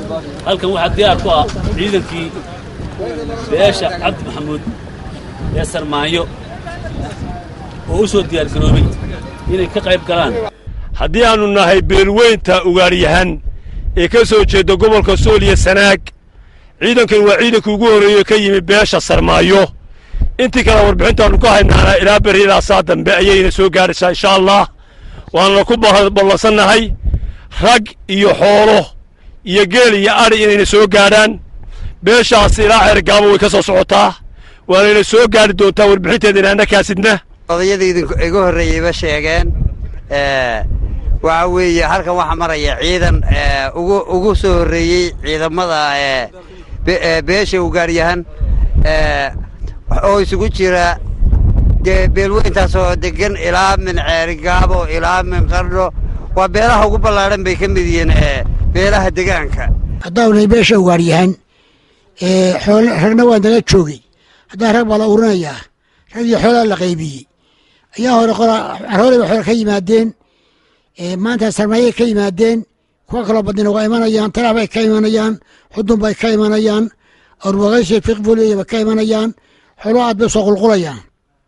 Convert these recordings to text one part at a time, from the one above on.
halkan waxaa diyaar ku ah ciidankii beesha cabdi maxamuud ee sarmaanyo oo u soo diyaargaroobay inay ka qayb galaan haddii aannu nahay beelweynta ugaaryahan ee ka soo jeedda gobolka sool iyo sanaag ciidankan waa ciidankii ugu horreeye ka yimi beesha sarmaayo intii kale warbixintaannu ka haynaana ilaa berridaasaa dambe ayayna soo gaadhaysaa insha allah waanna ku ballansannahay rag iyo xoolo iyo geel iyo adhi inayna soo gaadhaan beeshaas ilaa xeergaabo way ka soo socotaa waanayna soo gaadhi doontaa warbixinteedana annakaasidna odayadii igu horreeyeyba sheegeen waxa weeye halkan waxaa maraya ciidan ugu ugu soo horreeyey ciidamada beesha ugaaryahan oo isugu jira dee beelweyntaas oo degan ilaa min ceerigaabo ilaa min qardho waa beelaha ugu ballaadhan bay ka mid yihiin beelaha degaanka haddaanay beesha ugaaryahan ragna waa naga joogay haddaan rag baa la urinayaa rag iyo xoolaa la qaybiyey ayaa hore carhoolay ba xoole ka yimaadeen maanta sarmaayay ka yimaadeen kuwa kaloo badnina waa imanayaan tarax bay ka imanayaan xudun bay ka imanayaan arwaqaysi fiqfuliya bay ka imanayaan xoolo aad bay soo qulqulayaan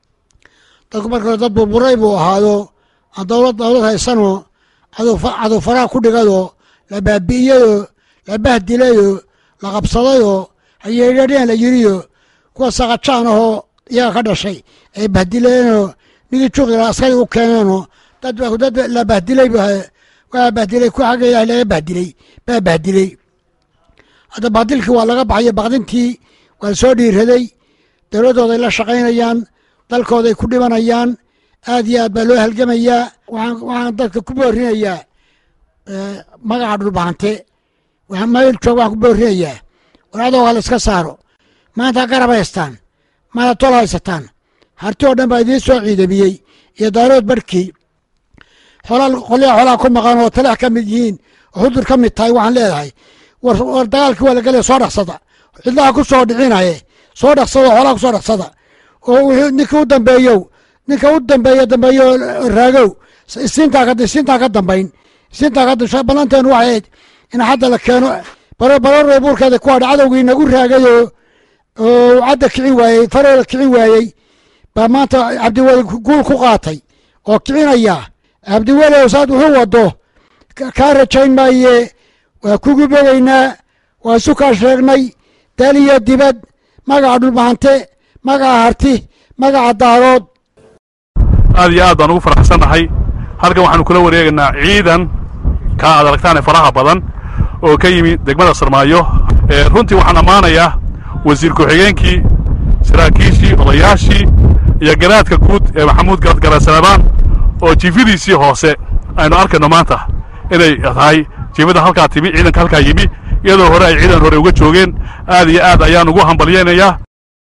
dadku marka hore dad burburay buu ahaado aan dowlad dowlad haysanoo cadow faraha ku dhigadoo la baabi'iyeyoo la bahdilayoo la qabsadayoo hayeedhadheen la yiriyo kuwa sakajaan ahoo iyaga ka dhashay ay bahdileenoo nigii juqdila askari u keeneenoo dad dad la bahdilay waa bahdilay ku xagga ilaah laga bahdilay baa bahdilay hadda bahdilkii waa laga baxayo baqdintii waa soo dhiiraday dowladdooday la shaqaynayaan dalkooday ku dhimanayaan aad iyo aad baa loo halgamayaa waxaan dadka ku boorinayaa magaca dhulbaante mayl joog waxaan ku boorinayaa war adooga la iska saaro maanta garab haystaan maanta tol haysataan harti oo dhan baa idiin soo ciidamiyey iyo daarood barhkii xoolaa qolyaha xoolaha ku maqan oo taleex ka mid yihiin oo xudur ka mid tahay waxaan leedahay war dagaalkii waa lagelaya soo dhaqsada cidlaha ku soo dhicinaye soo dhaqsada xoolaha ku soo dhaqsada oo wixii ninka u dambeeyow ninka u dambeeya dambeeyo raagow isiintaa ka isiintaa ka dambayn isiintaa ka dambayn ballanteenu waxay ahayd in hadda la keeno baro barorey buurkeeda ku hadha cadowgii nagu raagayoo oo cadda kicin waayey faroola kicin waayey baa maanta cabdiweli guul ku qaatay oo kicinaya cabdiweli saad wuxuu wado kaa rajayn maaye waa kugu bogaynaa waa isu kaa sheegnay dal iyo dibad magaca dhulbahante magaca harti magaca daarood aad iyo aad baan ugu faraxsannahay halkan waxaanu kula wareegaynaa ciidan kaa aad aragtaane faraha badan oo ka yimi degmada sarmaayo runtii waxaan ammaanayaa wasiir ku-xigeenkii saraakiishii odayaashii iyo garaadka guud ee maxamuud garadgarasanabaan oo jiifadiisii hoose aynu arkayno maanta inay tahay jiifada halkaa timi ciidanka halkaa yimi iyadoo hore ay ciidan hore uga joogeen aad iyo aad ayaan ugu hambalyaynayaa